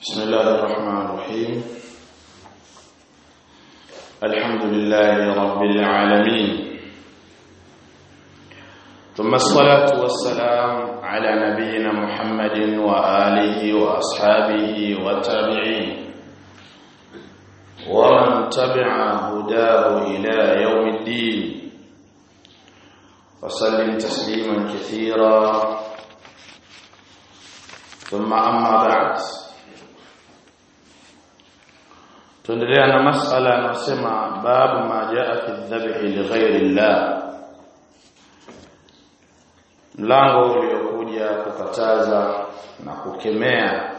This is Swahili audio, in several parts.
بسم الله الرحمن الرحيم الحمد لله رب العالمين ثم الصلاة والسلام على نبينا محمد وآله وأصحابه والتابعين ومن تبع هداه إلى يوم الدين وسلم تسليما كثيرا ثم أما بعد tuendelea na masala anasema babu ma jaa fi dhabhi li ghairi llah mlango uliokuja kukataza na kukemea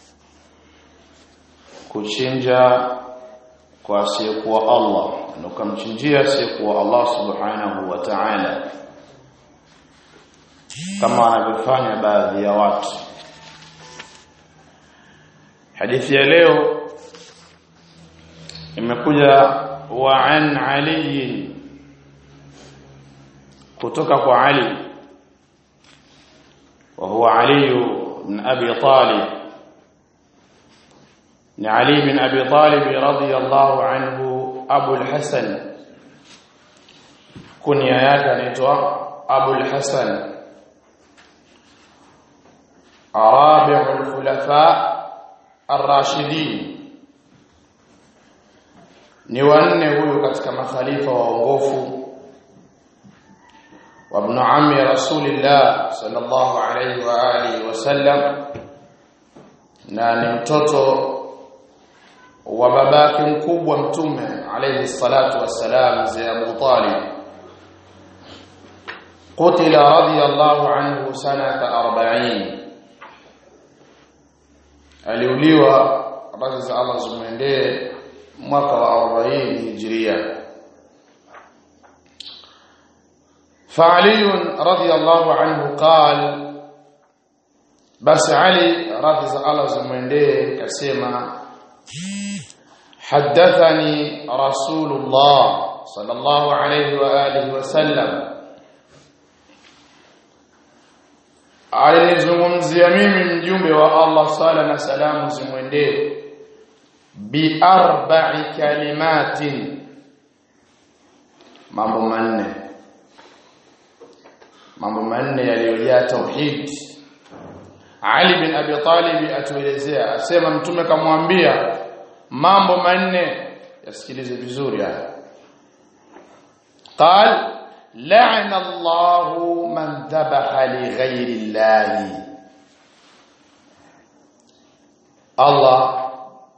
kuchinja kwa asiyekuwa Allah na ukamchinjia asiyekuwa Allah subhanahu wa ta'ala kama wanavyofanya baadhi ya watu hadithi ya leo imekuja wa an ali kutoka kwa ali wa huwa ali ibn abi talib ni ali ibn abi talib radiyallahu anhu abu al-hasan kunya yake anaitwa abu al-hasan arabi'u al-khulafa ar-rashidin ni wanne huyu katika makhalifa waongofu wa ibn ammi rasulillah sallallahu alayhi wa alihi wasallam na ni mtoto wa babake mkubwa mtume alayhi salatu wassalam mzee Abu Talib قتل رضي الله عنه سنة 40 aliuliwa habari za Allah zimwendee mwaka wa 40 hijria فعلي رضي الله عنه قال بس علي رضي الله زمنديه كسمع حدثني رسول الله صلى الله عليه واله وسلم alinizungumzia mimi mjumbe wa Allah sala na salamu zimwendee bi arba'i kalimatin mambo manne mambo manne yaliyojaa tauhid Ali bin Abi Talib atuelezea asema mtume kamwambia mambo manne yasikilize vizuri haya قال لعن الله من ذبح لغير الله الله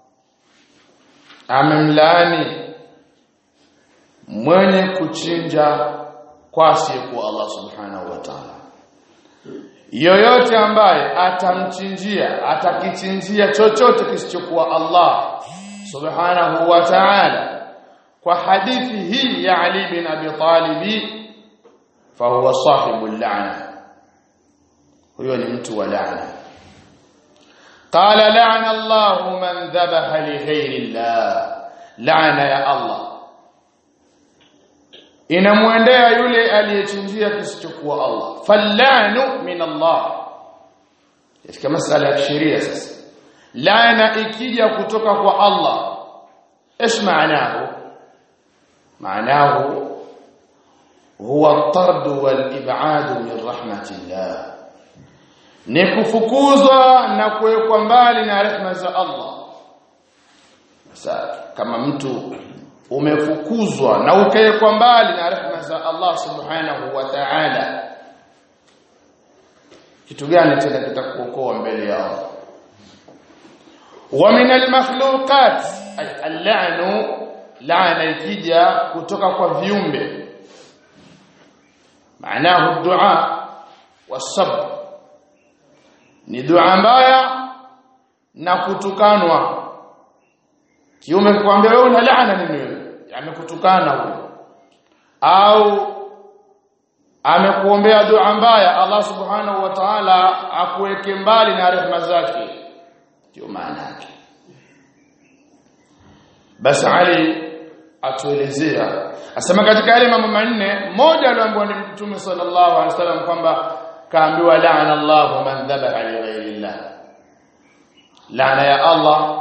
amemlaani mwenye kuchinja kwa asiyekuwa Allah subhanahu wa ta'ala yoyote ambaye atamchinjia atakichinjia chochote kisichokuwa Allah subhanahu wa ta'ala kwa hadithi hii ya Ali bin Abi Talib fahuwa sahibul la'na huyo ni mtu wa la'na قال لعن الله من ذبح لغير الله لعن يا الله inamwendea yule aliyechinjia kisichokuwa Allah fallanu min Allah katika masala ya sheria sasa laana ikija kutoka kwa Allah ايش معناه معناه هو الطرد والابعاد من رحمه الله ni kufukuzwa na kuwekwa mbali na rehema za Allah sasa kama mtu umefukuzwa na ukawekwa mbali na rehema za Allah subhanahu wa ta'ala kitu gani tena kitakuokoa mbele ya Allah wa min al-makhluqat ay al-la'nu la'na ikija kutoka kwa viumbe maanahu dua wasabr ni dua mbaya na kutukanwa kiume kwambia wewe una laana nini wewe amekutukana huyo au amekuombea dua mbaya Allah subhanahu wa ta'ala akuweke mbali na rehema zake ndio maana yake basi Ali atuelezea asema katika yale mambo manne moja aliambiwa ni Mtume sallallahu alaihi wasallam kwamba kaambiwa laana Allahu man dhabaha li ghairi Allah laana ya Allah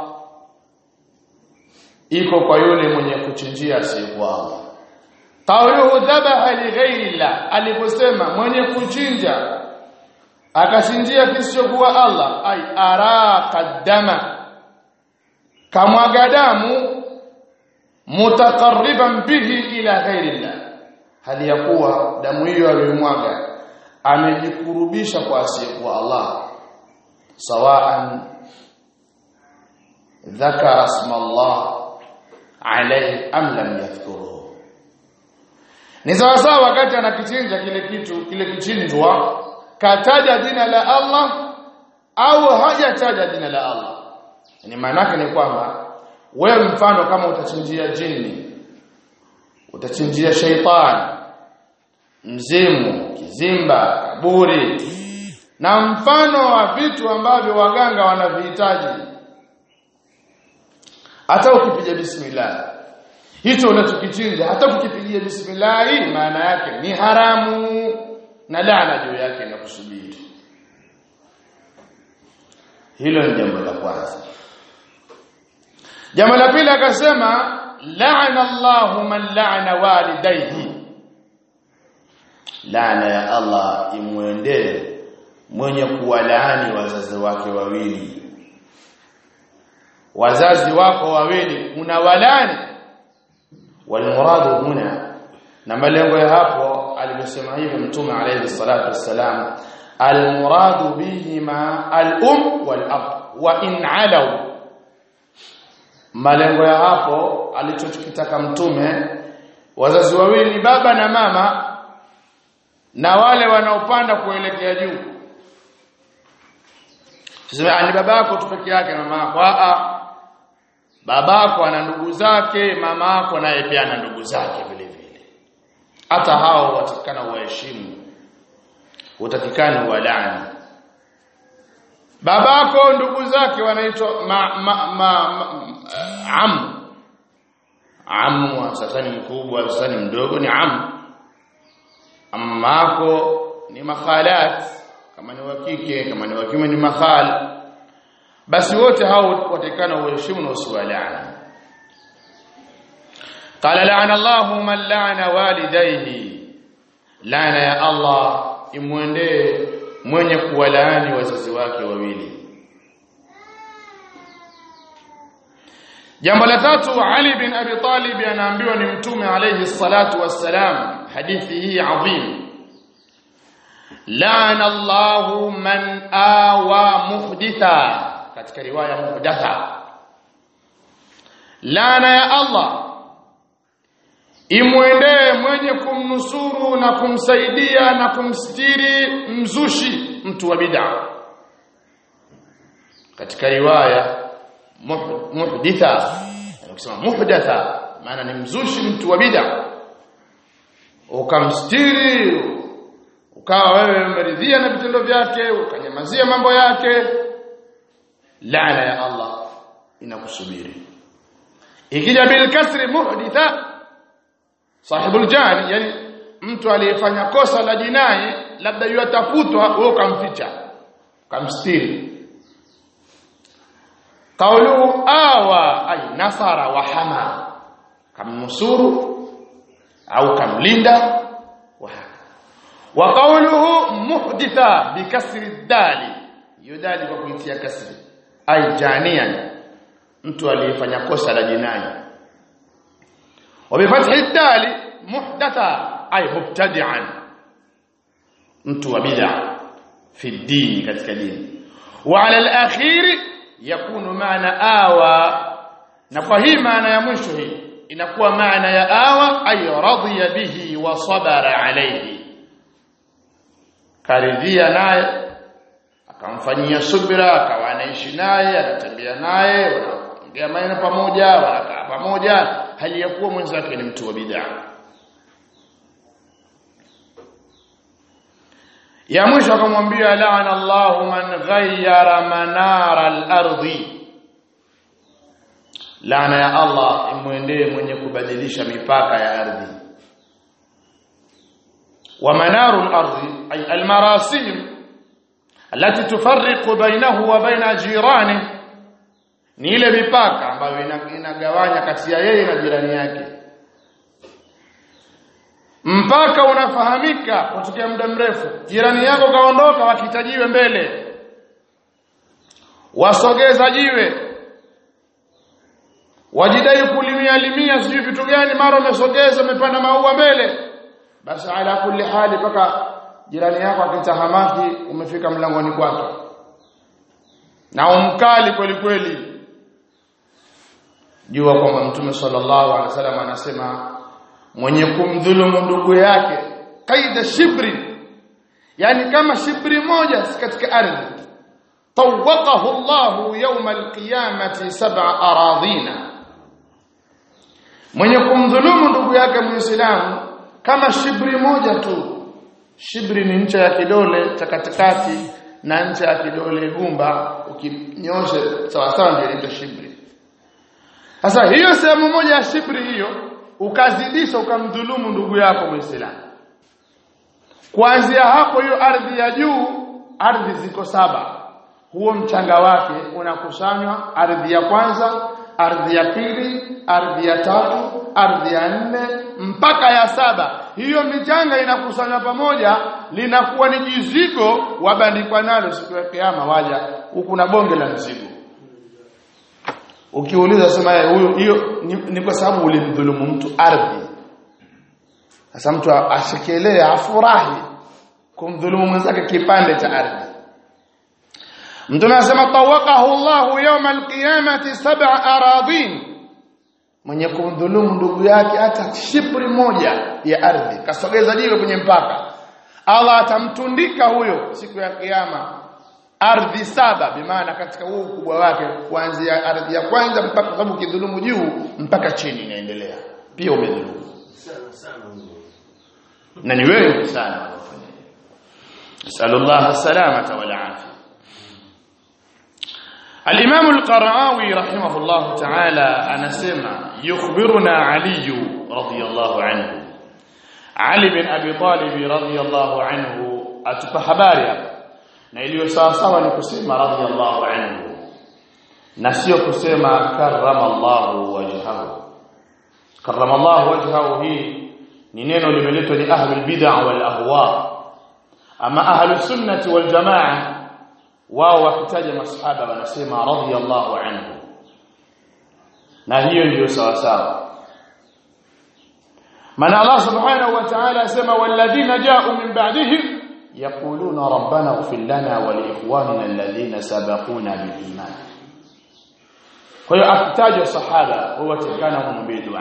iko kwa yule mwenye kuchinjia asiyekuwa Allah qawluhu dhabaha li ghairi Allah aliposema mwenye kuchinja akachinjia kisichokuwa Allah ay araqa dama kamwaga damu mutaqarriban bihi ila ghairi Allah hali ya kuwa damu hiyo aliyomwaga amejikurubisha kwa asiyekuwa Allah sawaan dhakara isma Allah alayhi am lam yadhkuruhu ni sawa sawa wakati anakichinja kile kitu kile kichinjwa kataja jina la Allah au hajataja jina la Allah ni maana yake ni kwamba wewe mfano kama utachinjia jini utachinjia shaitani mzimu kizimba kaburi na mfano wa vitu ambavyo waganga wanavihitaji hata ukipiga bismillah hicho unachokichinja hata ukipigia bismillah maana yake ni haramu na laana juu yake inakusubiri hilo ni jambo la kwanza jambo la pili akasema la'ana Allahu man la'ana walidayhi laana ya Allah imwendee mwenye kuwalaani wazazi wake wawili wazazi wako wawili unawalani walmuradu huna na malengo ya hapo alivyosema hivyo mtume alayhi salatu wassalam almuradu bihima al-um wal-ab wa in alaw malengo ya hapo alichokitaka mtume wazazi wawili ni baba na mama na wale wanaopanda kuelekea juu Sasa ni babako tu peke yake mama yako a babako ana ndugu zake mama yako naye pia ana ndugu zake vile vile hata hao watakana waheshimu utakikani walani babako ndugu zake wanaitwa ma, ma, ma, ma, am am sasa ni mkubwa sasa ni mdogo ni am ammako ni makhalat kama ni wa kike kama ni wa kiume ni makhal basi wote hao watakana uheshimu na usiwalaani qala la'ana Allahu man la'ana walidayhi laana ya Allah imwendee mwenye kuwalaani wazazi wake wawili Jambo la tatu Ali bin Abi Talib anaambiwa ni mtume alayhi salatu wassalam hadithi hii adhim La'ana Allahu man awa muhditha katika riwaya muhdatha Laana ya Allah imwendee mwenye kumnusuru na kumsaidia na kumstiri mzushi mtu wa bid'a katika riwaya muhditha ukisema muhdatha maana ni mzushi mtu wa bid'a ukamstiri ukawa wewe umeridhia na vitendo vyake ukanyamazia mambo yake laana ya Allah inakusubiri ikija bil kasri muhditha sahibul jani yani mtu aliyefanya kosa la jinai labda yatafutwa wewe ukamficha ukamstiri qawlu awa ay nasara wa hama kamnusuru au kamlinda wa wa qawluhu muhditha bikasri dali yudali kwa kuitia kasri ay janian mtu aliyefanya kosa la jinai wa bifathi dali muhdatha ay mubtadi'an mtu wa bid'a fi dini katika dini wa ala al-akhiri yakunu maana awa na kwa hii maana ya mwisho hii inakuwa maana ya awa ay radiya bihi wa sabara alayhi karidhia naye akamfanyia subira akawa anaishi naye anatembea naye wanaongea maneno pamoja wanakaa pamoja hali ya kuwa mwenzake ni mtu wa bid'a ya mwisho akamwambia la'ana Allahu man ghayyara manara al-ardi laana ya Allah imwendee mwenye kubadilisha mipaka ya ardhi wa manaru al-ardi ay al-marasim التي تفرق بينه وبين جيرانه ni ile mipaka ambayo inagawanya kati ya yeye na jirani yake mpaka unafahamika kutokea muda mrefu jirani yako kaondoka wakitajiwe mbele wasogeza jiwe wajidai kulimia limia sijui vitu gani mara umesogeza umepanda maua mbele basi ala kulli hali mpaka jirani yako akitahamaki umefika mlangoni kwake na umkali kweli kweli jua kwamba mtume sallallahu alaihi wasallam anasema mwenye kumdhulumu ndugu yake kaida shibri yani kama shibri moja katika ardhi tawaqahu Allah yawm alqiyamati sab'a aradhina mwenye kumdhulumu ndugu yake muislamu kama shibri moja tu shibri ni ncha ya kidole cha katikati na ncha ya kidole gumba ukinyosha sawa sawa ndio inaitwa shibri sasa hiyo sehemu moja ya shibri hiyo ukazidisha ukamdhulumu ndugu yako muislamu kuanzia hapo hiyo ardhi ya juu ardhi ziko saba huo mchanga wake unakusanywa ardhi ya kwanza ardhi ya pili ardhi ya tatu ardhi ya nne mpaka ya saba hiyo michanga inakusanywa pamoja linakuwa ni jizigo wabandikwa nalo siku ya kiyama waja huku na bonge la mzigo ukiuliza sema huyo hiyo ni, ni kwa sababu ulimdhulumu mtu ardhi sasa mtu ashikilee afurahi kumdhulumu mwenzake kipande cha ardhi Mtume anasema tawaqahu Allahu yawma alqiyamati sab'a aradin mwenye kumdhulumu ndugu yake hata shibri moja ya ardhi kasogeza jiwe kwenye mpaka Allah atamtundika huyo siku ya kiyama ardhi saba bimaana katika huu ukubwa wake kuanzia ardhi ya kwanza mpaka sababu kidhulumu juu mpaka chini inaendelea pia umedhulumu na ni wengi sana wanafanya sallallahu salamata wal afia الإمام القرعاوي رحمه الله تعالى أنا سمع يخبرنا علي رضي الله عنه علي بن أبي طالب رضي الله عنه أتبع حباري na iliyo sawa sawa ni kusema radhiyallahu anhu na sio kusema karrama Allahu wajhahu karrama Allahu wajhahu hii ni neno limeletwa ni ahlul bid'ah wal ahwa ama ahlus sunnati wal jamaa wao wakitaja masahaba wanasema radhiyallahu anhu na hiyo ndiyo sawa sawa maana Allah subhanahu wa ta'ala asema walladhina ja'u min ba'dihim yaquluna rabbana ighfir lana wa li ikhwanina alladhina sabaquna bil iman kwa hiyo akitaja sahaba huwa tekana kumwambia dua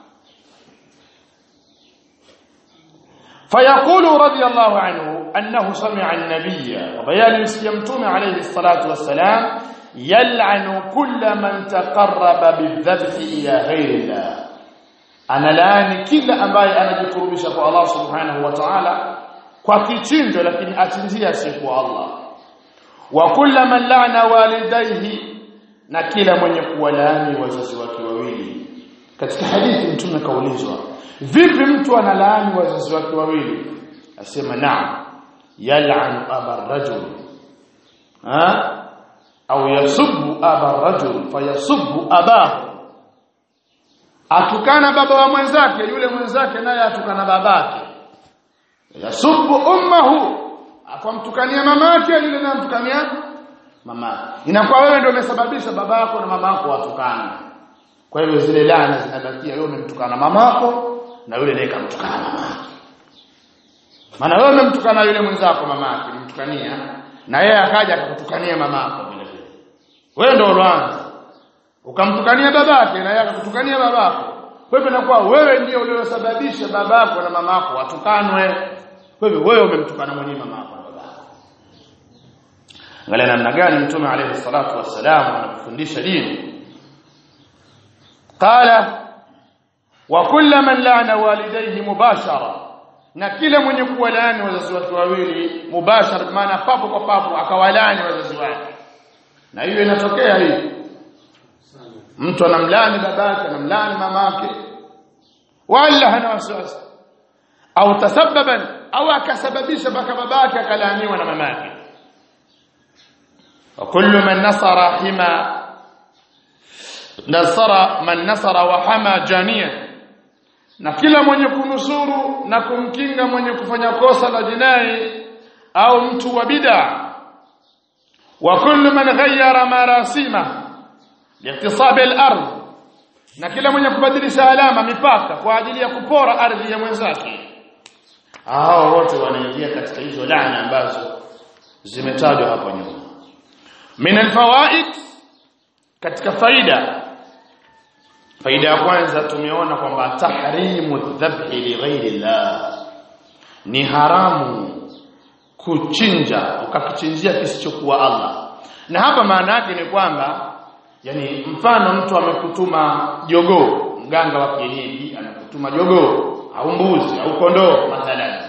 فيقول رضي الله عنه أنه سمع النبي وبيان يمتون عليه الصلاة والسلام يلعن كل من تقرب بالذبح إلى غير الله أنا لاني كلا أمباي أنا جكربش الله سبحانه وتعالى kwa kichinjo lakini achinjia siku Allah wa kulla man la'na walidayhi na kila mwenye kuwalaani wazazi wake wawili katika hadithi mtume kaulizwa vipi mtu analaani wazazi wake wawili asema naam yal'anu aba rajul ha au yasubbu aba rajul fayasubbu abahu atukana baba wa mwenzake yule mwenzake naye atukana babake yasubbu ummahu akamtukania mamake yule naye amtukania mamake inakuwa wewe ndio umesababisha babako na mamako watukane kwa hivyo zile laana zinabakia wewe umemtukana mamako na yule naye kamtukana mamake maana wewe umemtukana yule mwenzako mamake ulimtukania na yeye akaja akakutukania mamako vile vile wewe ndio ulianza ukamtukania babake na yeye akakutukania babako kwa hivyo inakuwa wewe ndio uliosababisha babako na mamako watukanwe kwa hivyo wewe umemtukana mwenyewe mamako na babako angalia namna gani mtume alayhi salatu wassalam anafundisha dini qala wa kullu man la'ana walidayhi mubashara na kila mwenye kuwalaani wazazi wake wawili mubashara maana papo kwa papo akawalaani wazazi wake na hiyo inatokea hii mtu anamlaani babake anamlaani mamake wala hana wasiwasi au tasababan au akasababisha baka babake akalaaniwa na mamake wa kullu man nasara hima nasara man nasara wa hama jania na kila mwenye kunusuru na kumkinga mwenye kufanya kosa la jinai au mtu wa bid'a wa kullu man ghayyara marasima liiktisab al-ardh na kila mwenye kubadilisha alama mipaka kwa ajili ya kupora ardhi ya mwenzake hao wote wanaingia katika hizo laana ambazo zimetajwa hapo nyuma min alfawaid katika faida faida ya kwanza tumeona kwamba tahrimu dhabhi li ghairi llah ni haramu kuchinja ukakichinjia kisichokuwa Allah na hapa maana yake ni kwamba yani mfano mtu amekutuma jogoo mganga wa kienyeji anakutuma jogoo au mbuzi au kondoo mathalan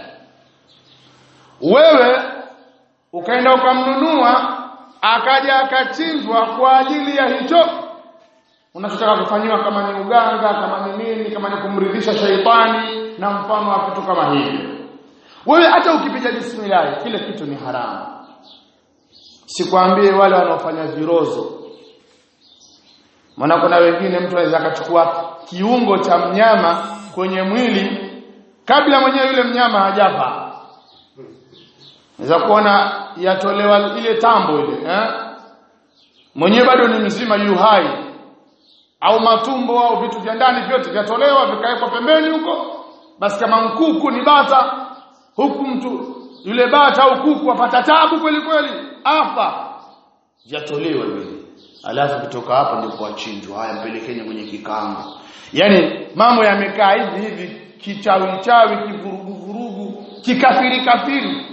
wewe ukaenda ukamnunua akaja akachinjwa kwa ajili ya hicho unachotaka kufanyiwa kama ni uganga kama ni nini kama ni kumridhisha shaitani na mfano wa vitu kama hivyo wewe hata ukipiga bismillah kile kitu ni haramu sikwambie wale wanaofanya virozo maana kuna wengine mtu anaweza akachukua kiungo cha mnyama kwenye mwili kabla mwenyewe yule mnyama hajafa Unaweza kuona yatolewa ile tambo ile eh? Mwenyewe bado ni mzima yu hai au matumbo au vitu vya ndani vyote vyatolewa vikawekwa pembeni huko basi kama mkuku ni bata huku mtu yule bata au kuku apata tabu kweli kweli afa yatolewa vile alafu kutoka hapo ndio kuachinjwa haya mpelekeni kwenye kikango yani mambo yamekaa hivi hivi kichawi chawi kivurugu vurugu kikafiri kafiri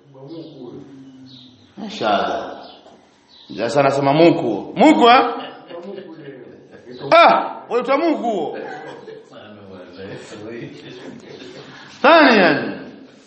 Mashaallah. Sasa nasema muku. Muku eh? Ah, wewe muku. ثانيا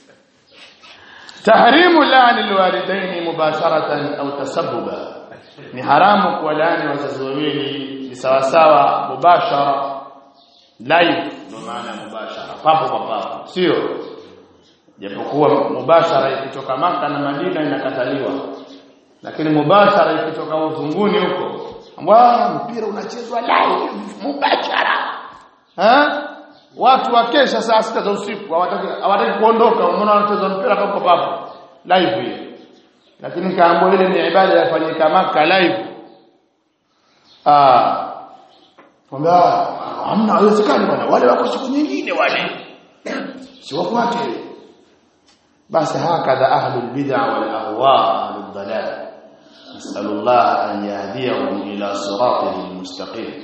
تحريم لعن الوالدين مباشرة أو تسببا ni haramu kuwalaani wazazi wawili ni sawa sawa mubashara live ndio maana mubashara papo kwa papo sio japokuwa mubashara ikitoka maka na Madina inakataliwa lakini mubashara ikitoka uzunguni huko ambao mpira unachezwa live mubashara ha? watu wakesha saa sita za usiku hawataki hawataki kuondoka umeona wanacheza mpira papo papo live hiyo lakini kaambo ile ni ibada yafanyika maka live ah kwamba hamna haiwezekani bwana wale wako siku nyingine wale si wako wake basi hakadha ahlul bid'a wal ahwa ahlud dalal nasallallahu an yahdiyahum ila siratil mustaqim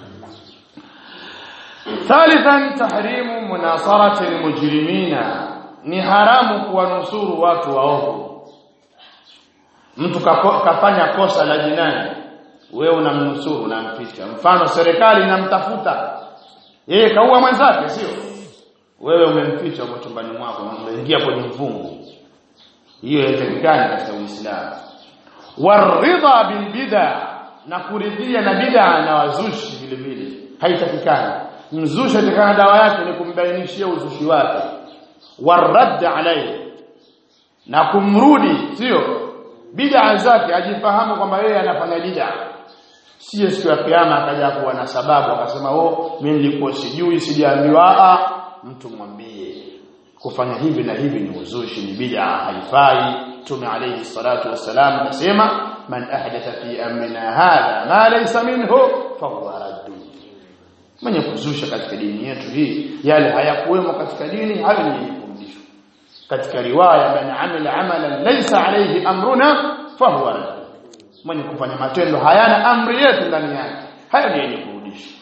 ثالثا تحريم مناصرة المجرمين ni haramu kuwanusuru watu waovu mtu kafanya kosa la jinai wewe unamnusuru unamficha mfano serikali inamtafuta yeye kaua mwenzake sio wewe umemficha kwa chumbani mwako umeingia kwenye mfungu hiyo haitakikani katika Uislamu waridha bil bid'a na kuridhia na bid'a na wazushi vile vile haitakikani mzushi atakana dawa yake ni kumbainishia uzushi wake warad alayhi na kumrudi sio bid'a zake ajifahamu kwamba yeye anafanya bid'a sio siku ya kiyama akaja kuwa na sababu akasema oh mimi nilikuwa sijui sijaambiwa a mtu mwambie kufanya hivi na hivi ni uzushi ni bid'a haifai tume alayhi salatu wassalam anasema man ahdatha fi amrina hadha ma laysa minhu fahuwa raddu mwenye kuzusha katika dini yetu hii yale hayakuwemo katika dini hayo ni kurudishwa katika riwaya man amila amalan laysa alayhi amruna fahuwa raddu mwenye kufanya matendo hayana amri yetu ndani yake hayo ni yenye kurudishwa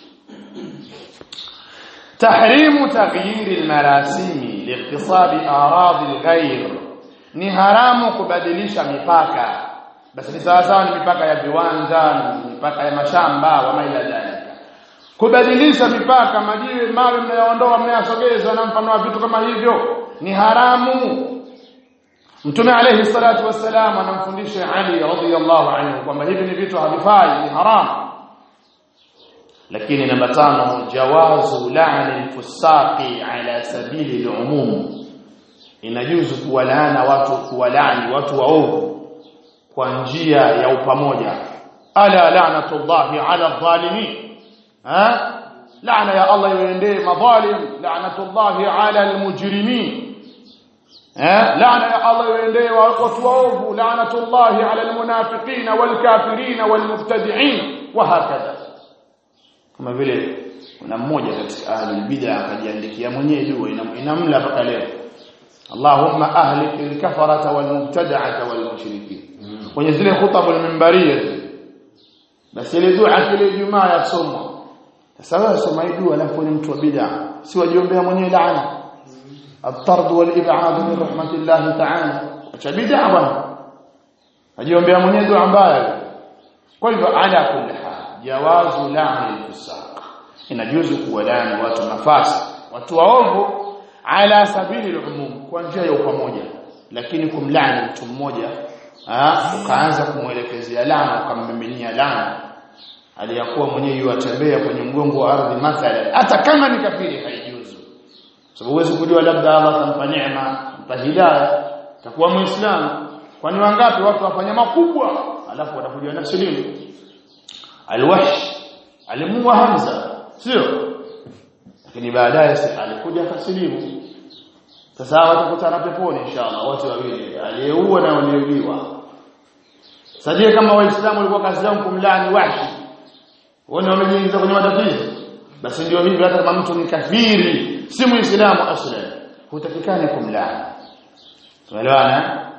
تحريم تغيير المراسم لاقتصاب اراضي الغير ni haramu kubadilisha mipaka basi ni sawa sawa ni mipaka ya viwanja ni mipaka ya mashamba wa maila dalika kubadilisha mipaka majiwe mawe mnayoondoa mnayasogeza na mfano wa vitu kama hivyo ni haramu Mtume alayhi salatu wassalam anamfundisha Ali radhiyallahu anhu kwamba hivi ni vitu havifai ni haramu lakini namba tano jawazu la'ni al-fusaqi ala sabili al-umum inajuzu kuwalaana watu kuwalaani watu waovu kwa njia ya upamoja ala la'natullahi ala adh-dhalimin ha laana ya Allah iwaendee madhalim la'natullahi 'ala almujrimin ha laana ya Allah iwaendee watu waovu la'natullahi 'ala almunafiqin walkafirin walmubtadi'in wa hakadha kama vile kuna mmoja katika ahli bid'a akajiandikia mwenyewe dua inamla mpaka leo Allahumma ahlik al-kafarata wal-mubtada'ata wal-mushrikin kwenye zile khutabul minbariyah basi ile dua kile Ijumaa yasomwa sasa wewe soma hii dua alafu ni mtu wa bid'a si wajiombea mwenyewe laana at-tard wal-ib'ad min rahmatillah ta'ala acha bid'a bwana ajiombea mwenyewe dua mbaya kwa hivyo ala kulli hal jawazu la'ni al-fusaq inajuzu kuwalani watu nafasi watu waovu ala sabili al-umum kwa njia ya pamoja lakini kumlaani mtu mmoja ukaanza kumwelekezea laana ukammiminia laana aliyakuwa mwenyewe yuatembea kwenye mgongo wa ardhi mathalan hata kama ni kafiri haijuzu sababu huwezi kujua labda Allah atampa neema mpa hidayah atakuwa muislamu kwani wangapi watu wafanya makubwa alafu watakuja na silimu alwahsh alimuua Hamza sio lakini baadaye alikuja kasilimu sasa watakutana peponi inshallah wote wawili aliyeua na aliyeuliwa sajie kama waislamu walikuwa kazi yao kumlaani wahshi wao wamejiingiza kwenye matatizo basi ndio hivi hata kama mtu ni kafiri si muislamu aslan hutakikani kumlaani tumeelewana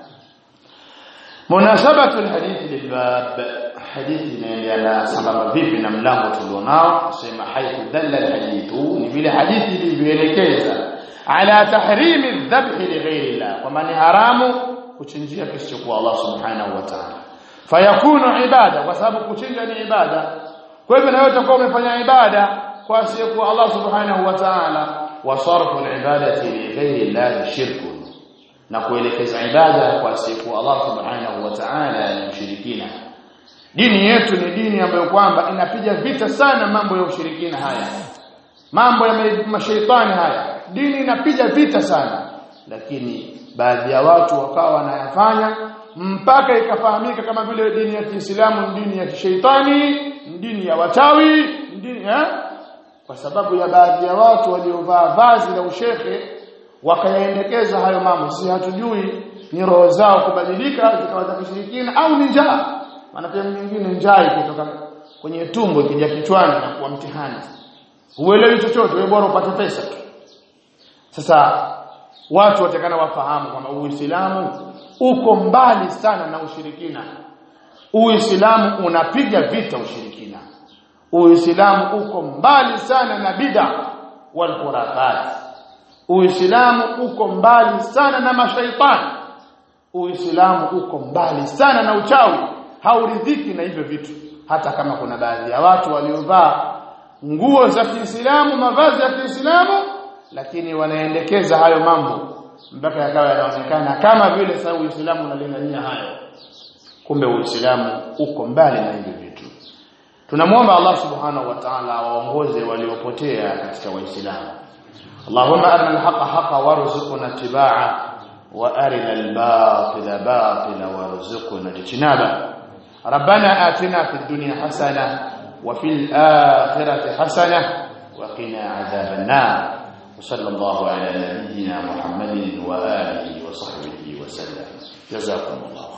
munasabatu alhadith lilbab hadithi inaendelea sambamba vipi na mlango tulionao sema haithu dalla alhadithu ni vile hadithi ilivyoelekeza ala tahrimi adh-dhabh li ghayri Allah kwamba ni haramu kuchinjia kisichokuwa Allah subhanahu wa ta'ala fayakunu ibada kwa sababu kuchinja ni ibada kwa hivyo na wewe utakuwa umefanya ibada kwa asiyekuwa Allah subhanahu wa ta'ala wa sarfu al-ibadati li ghayri Allah shirkun na kuelekeza ibada kwa asiyekuwa Allah subhanahu wa ta'ala ni ushirikina dini yetu ni dini ambayo kwamba inapiga vita sana mambo ya ushirikina haya mambo ya mashaitani haya dini inapiga vita sana lakini baadhi ya watu wakawa wanayafanya mpaka ikafahamika kama vile dini ya Kiislamu ni dini ya kishaitani dini ya wachawi dini eh? kwa sababu ya baadhi ya watu waliovaa vazi la ushehe wakayaendekeza hayo mambo si hatujui ni roho zao kubadilika zikawa za kishirikina au ni njaa maana pia nyingine njaa ikitoka kwenye tumbo ikija kichwani na kuwa mtihani uelewi chochote wewe bora upate pesa tu sasa watu watakana wafahamu kwamba Uislamu uko mbali sana na ushirikina Uislamu unapiga vita ushirikina Uislamu uko mbali sana na bid'a wal khurafat Uislamu uko mbali sana na mashaitani Uislamu uko mbali sana na uchawi hauridhiki na hivyo vitu hata kama kuna baadhi ya watu waliovaa nguo za Kiislamu mavazi ya Kiislamu lakini wanaendekeza hayo mambo mpaka yakawa yanaonekana kama vile sasa Uislamu unalingania hayo kumbe Uislamu uko mbali na hivyo vitu tunamwomba Allah subhanahu wa ta'ala awaongoze waliopotea katika waislamu Allahumma arina al-haqa haqa warzuqna ittiba'a wa arina al-batila batila warzuqna ijtinaba ربنا آتنا في الدنيا حسنة وفي الآخرة حسنة وقنا عذاب النار وصلى الله على نبينا محمد وآله وصحبه وسلم جزاكم الله